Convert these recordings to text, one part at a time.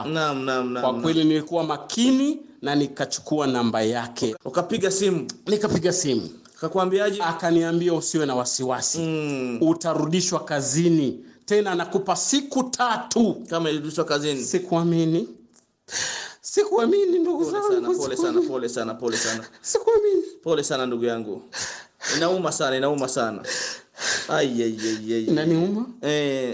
naam naam Kwa naam kweli nilikuwa makini na nikachukua namba yake, ukapiga simu nikapiga simu, akakwambiaje akaniambia usiwe na wasiwasi mm. utarudishwa kazini tena, nakupa siku tatu. kama ilirudishwa kazini Sikuamini, sikuamini ndugu pole sana zangu, pole sana pole sana pole sana sikuamini. pole sana ndugu yangu inauma sana inauma sana ai ai ai ai Inaniuma, eh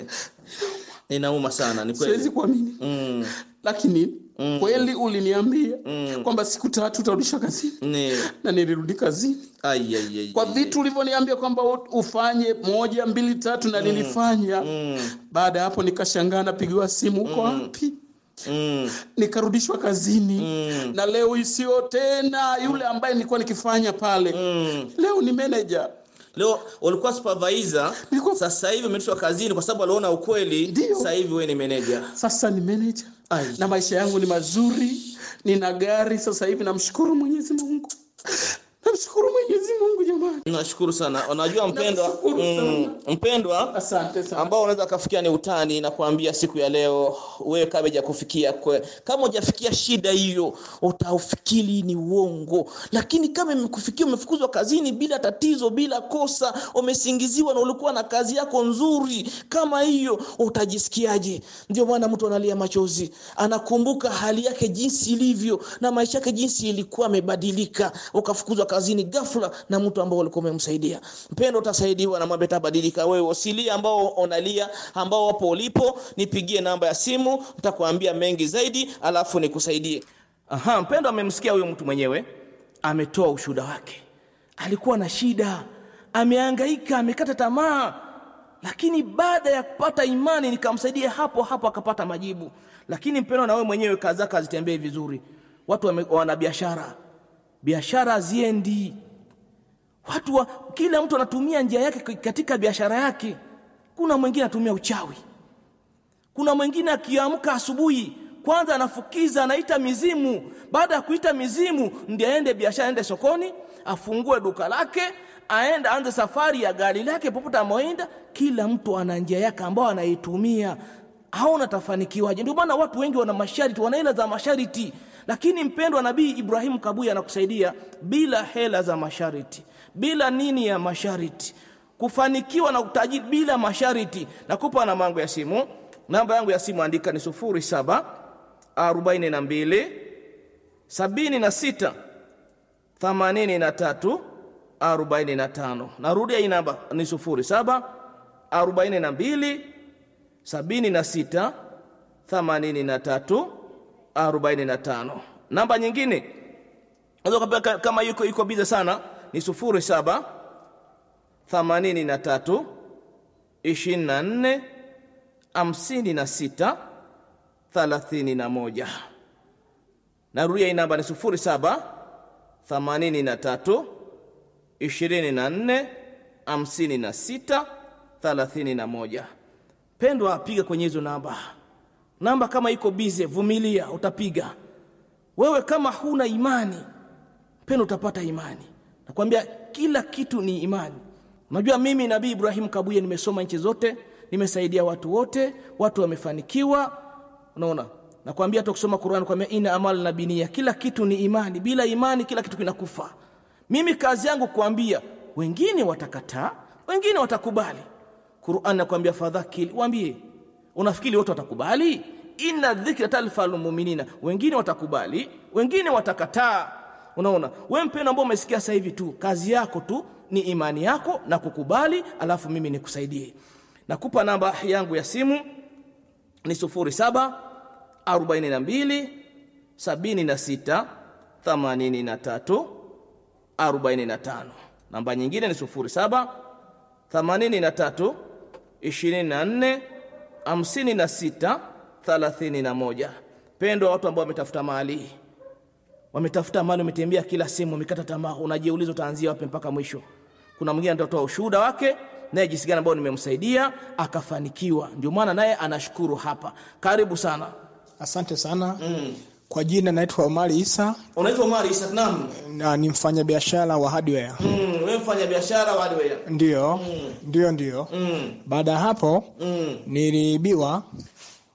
inauma sana ni siwezi kweli kuamini, mm. lakini kweli uliniambia Mm. kwamba siku tatu utarudishwa kazini ni na nilirudi kazini ai ai ai kwa ai, vitu ulivyoniambia kwamba u- ufanye moja mbili tatu na nilifanya. mm. Baada ya hapo nikashangaa, napigiwa simu, uko wapi? Mm. Nikarudishwa kazini Mm. na leo isiyo tena yule ambaye nilikuwa nikifanya pale, Mm. leo ni manager. leo ulikuwa supervisor Nilikuwa- sasa hivi umeitishwa kazini kwa sababu aliona ukweli Ndio. sasa hivi wewe ni manager Sasa ni manager Ai. na maisha yangu ni mazuri, nina gari sasa hivi. Namshukuru Mwenyezi Mungu, namshukuru Mwenyezi Mungu jamani, nashukuru sana unajua mpendwa Nashukuru mm, mpendwa asante sana. ambao unaweza kafikia ni utani na kuambia siku ya leo wewe kama hujakufikia kwe kama hujafikia shida hiyo utaufikiri ni uongo lakini kama imekufikia umefukuzwa kazini bila tatizo bila kosa umesingiziwa na ulikuwa na kazi yako nzuri kama hiyo utajisikiaje ndio maana mtu analia machozi anakumbuka hali yake jinsi ilivyo na maisha yake jinsi ilikuwa amebadilika ukafukuzwa kazini ghafla na mtu ambao ulikuwa umemsaidia mpendo utasaidiwa na mambo yatabadilika wewe usilie ambao unalia ambao wapo ulipo nipigie namba ya simu nitakuambia mengi zaidi alafu nikusaidie aha mpendo amemsikia huyo mtu mwenyewe ametoa ushuhuda wake alikuwa na shida amehangaika amekata tamaa lakini baada ya kupata imani nikamsaidia hapo hapo akapata majibu lakini mpendo na wewe mwenyewe kazi zako hazitembei vizuri watu wame- wana biashara biashara haziendi watu wa, kila mtu anatumia njia yake katika biashara yake kuna mwingine anatumia uchawi kuna mwingine akiamka asubuhi kwanza anafukiza anaita mizimu baada ya kuita mizimu ndiye aende biashara aende sokoni afungue duka lake aende aanze safari ya gari lake popote amoenda kila mtu ana njia yake ambao anaitumia haona tafanikiwaje ndio maana watu wengi wana masharti wana hela za masharti lakini mpendwa nabii ibrahimu kabuya anakusaidia bila hela za masharti bila nini ya masharti kufanikiwa na utajiri bila masharti nakupa namba yangu ya simu namba yangu ya simu andika ni sufuri saba arobaini na mbili sabini na sita themanini na tatu arobaini na tano narudia hii namba ni sufuri saba arobaini na mbili sabini na sita themanini na tatu arobaini na tano namba nyingine unaweza ukapewa kama yuko yuko bize sana ni sufuri saba themanini na tatu ishirini na nne hamsini na sita thalathini na moja narudia hii namba ni sufuri saba themanini na tatu ishirini na nne hamsini na sita thalathini na moja pendwa piga kwenye hizo namba namba kama iko bize vumilia utapiga wewe kama huna imani pendo utapata imani nakwambia kila kitu ni imani unajua mimi nabii ibrahim kabuye nimesoma nchi zote nimesaidia watu wote watu wamefanikiwa unaona nakwambia hata kusoma Qur'an kwambia ina amal na binia kila kitu ni imani bila imani kila kitu kinakufa mimi kazi yangu kuambia wengine watakataa wengine watakubali Qur'an nakwambia fadhakil waambie unafikiri wote watakubali inna dhikra talfal mu'minina wengine watakubali wengine watakataa unaona wewe mpendo ambao umesikia sasa hivi tu kazi yako tu ni imani yako na kukubali alafu mimi nikusaidie nakupa namba yangu ya simu ni sufuri saba arobaini na mbili sabini na sita themanini na tatu arobaini na tano namba nyingine ni sufuri saba themanini na tatu ishirini na nne hamsini na sita thalathini na moja pendo watu ambao wametafuta mali wametafuta mali wametembea kila sehemu wamekata tamaa unajiuliza utaanzia wapi mpaka mwisho kuna mwingine atatoa ushuhuda wake naye jinsi gani ambao nimemsaidia akafanikiwa ndio maana naye anashukuru hapa karibu sana Asante sana mm. Kwa jina naitwa Omari Isa unaitwa Omar Isa Naam na ni mfanyabiashara wa hardware. mm, wewe mfanya biashara wa hardware Ndio, ndio, ndio. mm, Baada ya hapo mm, niliibiwa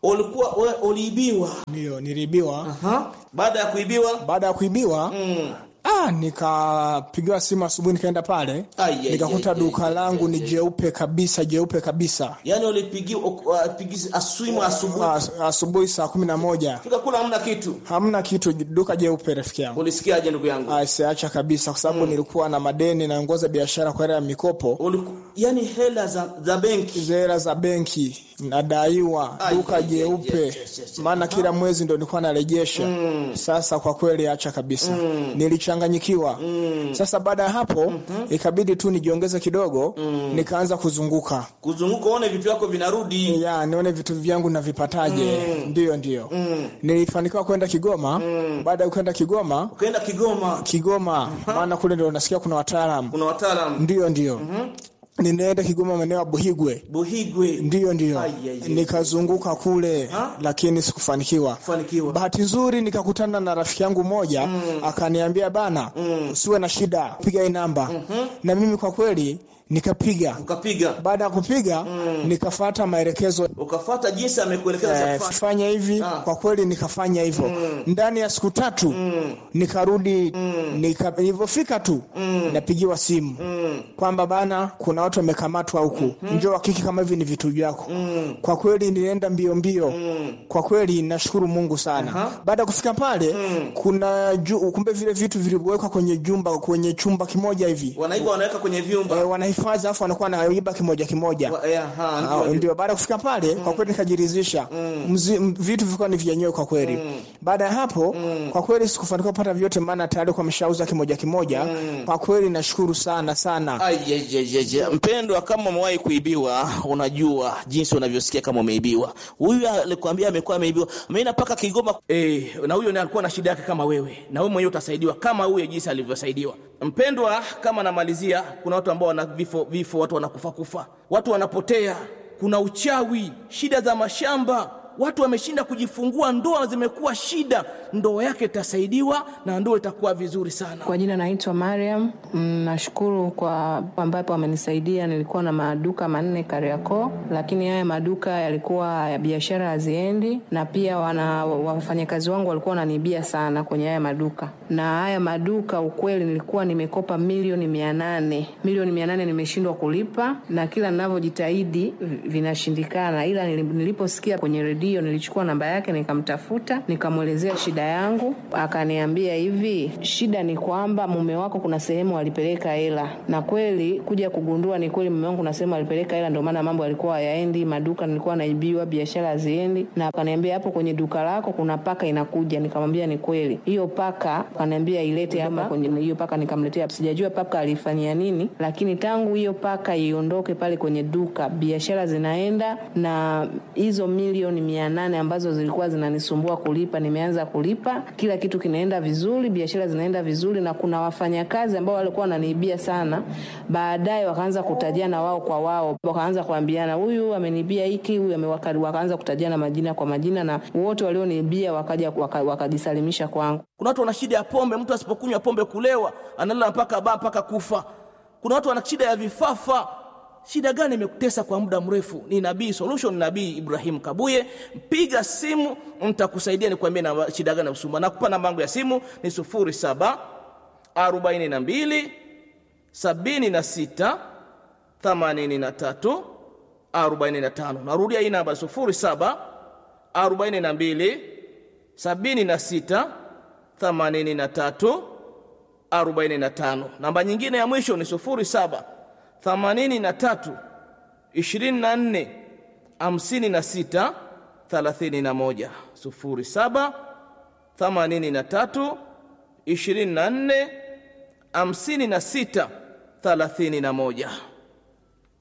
ulikuwa we, uliibiwa ndio niliibiwa Aha. baada ya kuibiwa baada ya kuibiwa mm. ah, nikapigiwa simu asubuhi nikaenda pale Ai, ai, nikakuta ai, duka ai, langu ni jeupe kabisa jeupe kabisa yaani ulipigiwa uh, pigi- aswimu asubuhi As- asubuhi saa kumi na moja fika kula hamna kitu hamna kitu duka jeupe rafiki yangu ulisikiaje ndugu yangu Ah, siacha kabisa kwa sababu nilikuwa na madeni naongoza biashara kwa hela ya mikopo Uliku, yani hela za, za benki hela za benki nadaiwa Ai, duka ai, ai, jeupe yes, yes, yes. maana kila mwezi ndo nilikuwa narejesha sasa kwa kweli acha kabisa nilichanganyikiwa sasa baada ya hapo ikabidi tu nijiongeze kidogo nikaanza kuzunguka kuzunguka uone vitu vyako vinarudi ya nione vitu vyangu navipataje ndiyo ndiyo nilifanikiwa kwenda kigoma baada ya kwenda kigoma ukaenda kigoma kigoma maana kule ndo nasikia kuna wataalam kuna wataalam ndiyo ndiyo ninaenda kigoma maeneo ya buhigwe buhigwe ndiyo ndiyo Ai, ai, ai. nikazunguka kule Ha? lakini sikufanikiwa kufanikiwa bahati nzuri nikakutana na rafiki yangu mmoja akaniambia bana usiwe na shida piga hii namba na mimi kwa kweli nikapiga ukapiga baada ya kupiga nikafata maelekezo ukafata jinsi amekuelekeza za eh, kufanya. fanya hivi Ah. kwa kweli nikafanya hivyo ndani ya siku tatu nikarudi nika, nilivyofika tu napigiwa simu kwamba bana kuna watu wamekamatwa huku njoo hakiki kama hivi ni vitu vyako kwa kweli nilienda mbio mbio kwa kweli nashukuru mungu sana baada ya kufika pale kuna ju, kumbe vile vitu vilivyowekwa kwenye jumba kwenye chumba kimoja hivi wanaiba wanaweka kwenye vyumba e, wanahifadhi alafu wanakuwa naiba kimoja kimoja Wa- eh, aha, Ah, ndio, ndio. ndio baada ya kufika pale kwa kweli nikajiridhisha Mzi- m- vitu vilikuwa ni vyenyewe kwa kweli baada ya hapo kwa kweli sikufanikiwa kupata vyote maana tayari kwa ameshauza kimoja kimoja kwa kweli nashukuru sana sana Ai, je, je, je, je. mpendwa kama umewahi kuibiwa unajua jinsi unavyosikia kama umeibiwa huyu alikwambia amekuwa ameibiwa ameenda mpaka kigoma e, na huyo naye alikuwa na shida yake kama wewe na wewe mwenyewe utasaidiwa kama huyo jinsi alivyosaidiwa mpendwa kama namalizia kuna watu ambao wana vifo vifo watu wanakufa kufa watu wanapotea kuna uchawi shida za mashamba watu wameshinda kujifungua ndoa zimekuwa shida ndoa yake itasaidiwa na ndoa itakuwa vizuri sana Kwa jina naitwa Mariam. Mm, Nashukuru kwa ambapo amenisaidia. Nilikuwa na maduka manne Kariakoo, lakini haya maduka yalikuwa ya biashara haziendi, na pia wana wafanyakazi wangu walikuwa wananiibia sana kwenye haya maduka. Na haya maduka ukweli, nilikuwa nimekopa milioni mia nane milioni mia nane nimeshindwa kulipa, na kila ninavyojitahidi vi- vinashindikana, ila nili- niliposikia kwenye redio nilichukua namba yake nikamtafuta, nikamwelezea shida yangu, akaniambia hivi, shida ni kwamba mume wako kuna sehemu alipeleka hela, na kweli kuja kugundua ni kweli mume wangu kuna sehemu alipeleka hela, ndio maana mambo yalikuwa hayaendi, maduka nilikuwa naibiwa, biashara haziendi, na akaniambia hapo kwenye duka lako kuna paka inakuja. Nikamwambia ni kweli, hiyo paka akaniambia ilete hapa kwenye hiyo paka, nikamletea. Sijajua paka alifanyia nini, lakini tangu hiyo paka iondoke pale kwenye duka, biashara zinaenda, na hizo milioni mia nane ambazo zilikuwa zinanisumbua kulipa, nimeanza kulipa, kila kitu kinaenda vizuri, biashara zinaenda vizuri, na kuna wafanyakazi ambao walikuwa wananiibia sana, baadaye wakaanza kutajiana wao kwa wao, wakaanza kuambiana huyu ameniibia hiki, huyu ame- waka- wakaanza kutajiana majina kwa majina, na wote walioniibia wakaja waka- wakajisalimisha kwangu. kuna watu wana shida ya pombe mtu asipokunywa pombe kulewa analala mpaka baa mpaka kufa kuna watu wana shida ya vifafa shida gani imekutesa kwa muda mrefu ni nabii solution nabii ibrahim kabuye piga simu nitakusaidia nikwambie na shida gani nakusumbua nakupa namba yangu ya simu ni 07 42 76 83 45 narudia hii namba 07 42 76 83 45 namba nyingine ya mwisho ni 07 83 24 56 31 07 83 24 56 31